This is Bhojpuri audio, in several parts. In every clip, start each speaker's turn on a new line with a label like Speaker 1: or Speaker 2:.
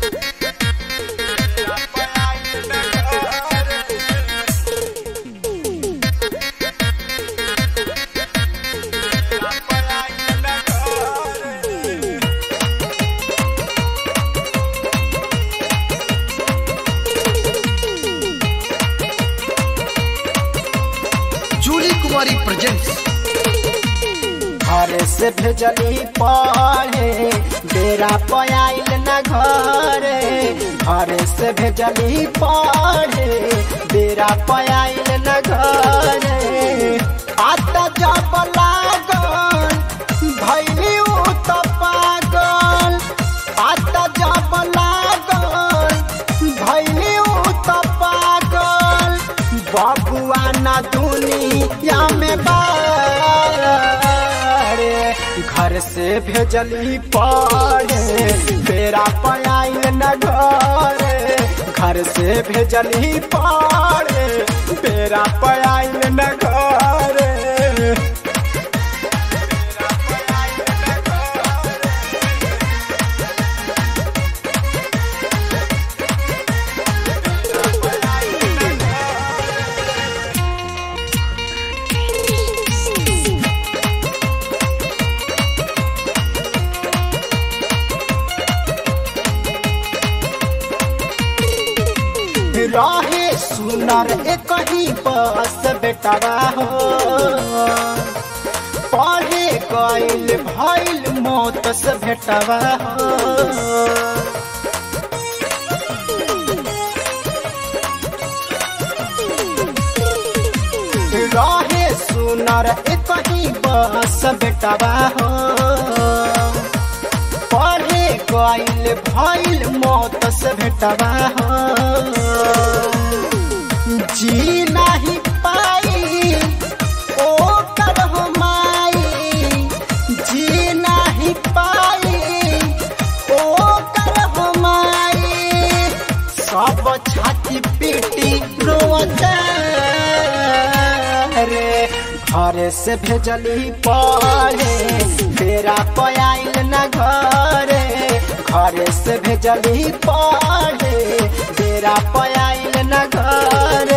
Speaker 1: जूली कुमारी प्रेजेंट्स
Speaker 2: घर से भेजली पढ़े बेरा पयाइल न घरे घर से भेजली पढ़े बेरा पयाइल न घरे आता जब लागल भैली उ त पागल आता जब लागल भैली उ त पागल बबुआ ना दुनिया में बारे घर से भेजली पढ़े बेरा पयाइल न घरे घर से भेजली पढ़े बेरा पयाइल न घरे रहे सुनर एक ही बस बेटवा हो पढ़े गइल भइल मौत से भेटवा हो रहे सुनर एक ही बस बेटवा हो पढ़े गइल भइल मौत से भेटवा हो जी नहीं पाई ओ कर हो माई जी नहीं पाई ओ कर हो माई सब छाती पीटी रोते रे घर से भेजली पढ़े बेरा पयाइल न घरे घर से भेजली पढ़े बेरा पयाइल न घरे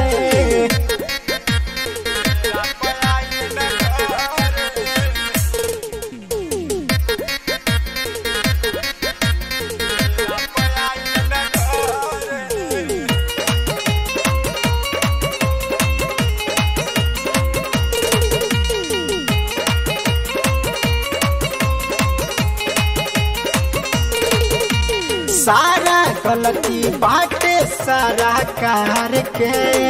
Speaker 2: सारा गलती बाटे सारा कार के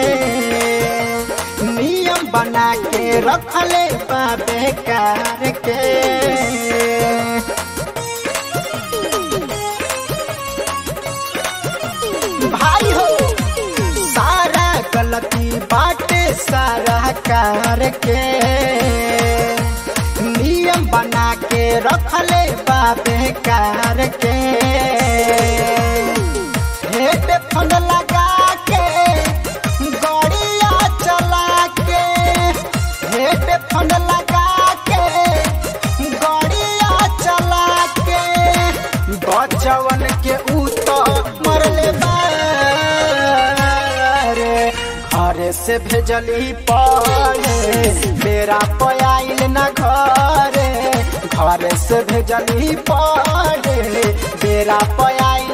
Speaker 2: नियम बना के रखले बा बेकार के भाई हो सारा गलती बाटे सारा कार के नियम बना के रखले बा बेकार के हेडफोन लगा के गड़िया चला के हेडफोन लगा के गड़िया चला के बचवन के ऊ तो मरले बारे घर से भेजली पढ़े बेरा पयाइल न घरे घर से भेजली पढ़े बेरा पयाइल